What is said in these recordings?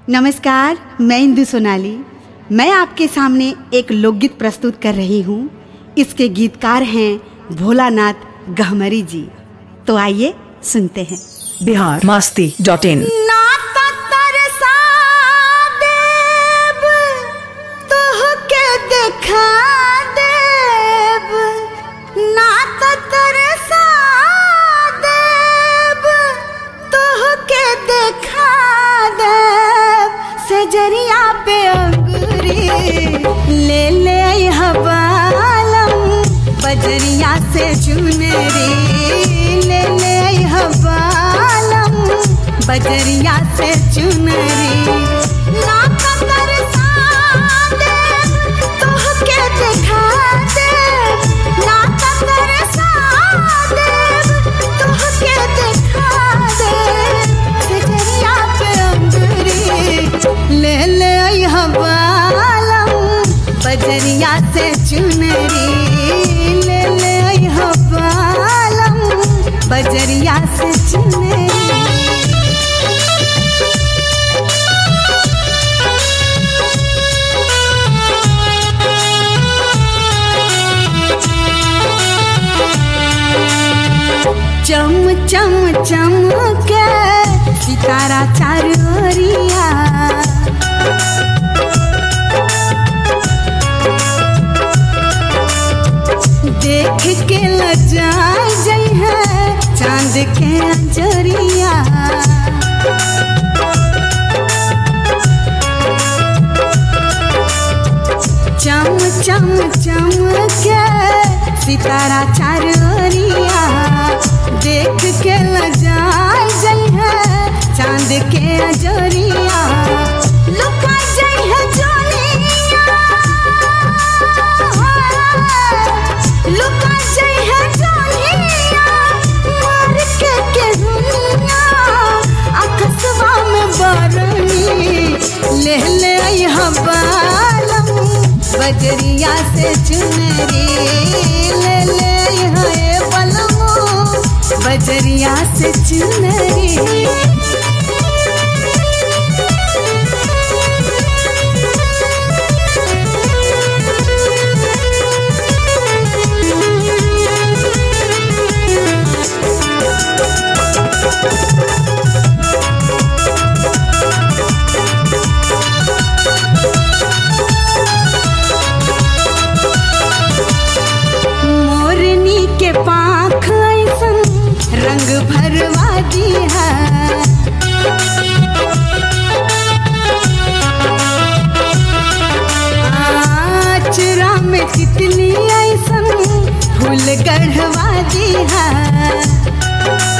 नमस्कार मैं इंदु सोनाली मैं आपके सामने एक लोकगीत प्रस्तुत कर रही हूँ इसके गीतकार हैं भोलानाथ गहमरी जी तो आइए सुनते हैं बिहार मास्ती डॉट इन देखा देव ना तरसा देव तोहके देखा देव सजरिया पे अंगूरी ले ले हवालम बजरिया से चुनरी ले ले हवालम बजरिया से चुनरी ना तरसा देव तोहके देखा देव ना तरसा देव तोहके देखा देव सजरिया पे अंगूरी ले ले हवालम बजरिया से चुनरी ले ले हवालम बजरिया से चुनरी चम चम चम के सितारा चारोरिया देख के लजा जई है चांद के अंजरिया चम चम चम के सितारा चारोरिया देख के लजा जई है चांद के अजरिया लुका जई है जोनिया लुका जई है जोनिया मार के के दुनिया अकसवा में बरनी ले ले आई हवालम बजरिया से चुनरी ले ले है बलमो बजरिया से चुनरी मोरनी के पाख ऐसन रंग भरवा दी है आचरा में तितली ऐसन फूल गढ़वा दी है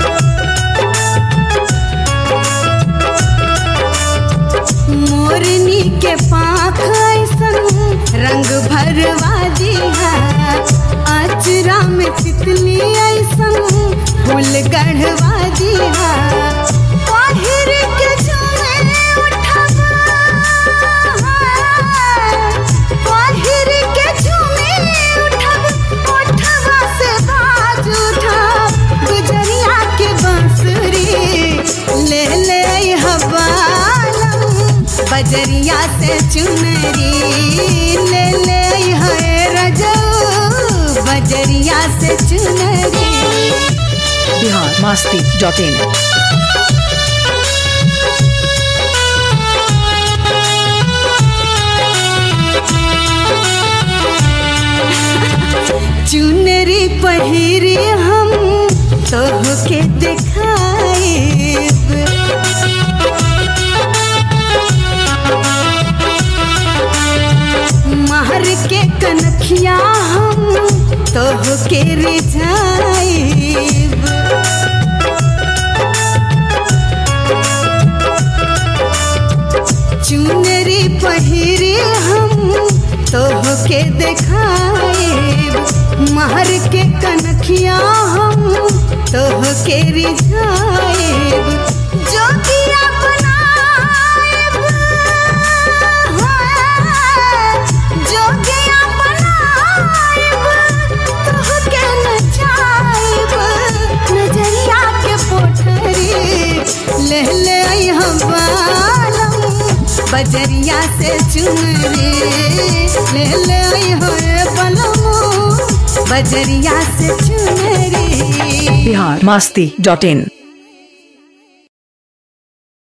मोरनी के पाख ऐसन रंग भरवा दी है आचरा में तितली ऐसन फूल गढ़वा दी है पहिर के झूमे उठवा पहिर के झूमे उठवा उठवा से बाज उठा गुजरिया के बांसुरी ले ले हवालम बजरिया से चुनरी ले ले है रजो बजरिया से चुनरी बिहार मास्ती डॉट इन चुनरी पहिरी हम तोहके देखाइब महर के कनखिया हम तोहके रिझाइब चुनरी पहिरे हम तोहके देखाइब महर के कनखिया हम तोहके रिझाइब जोगिया बनाइब हाँ, जोगिया बनाइब तोहके नचाइब नजरिया के पोठरी ले ले आई हम बालम बजरिया से चुनरी ले ले आई होए बलमो बजरिया से चुनरी बिहार मस्ती डॉट इन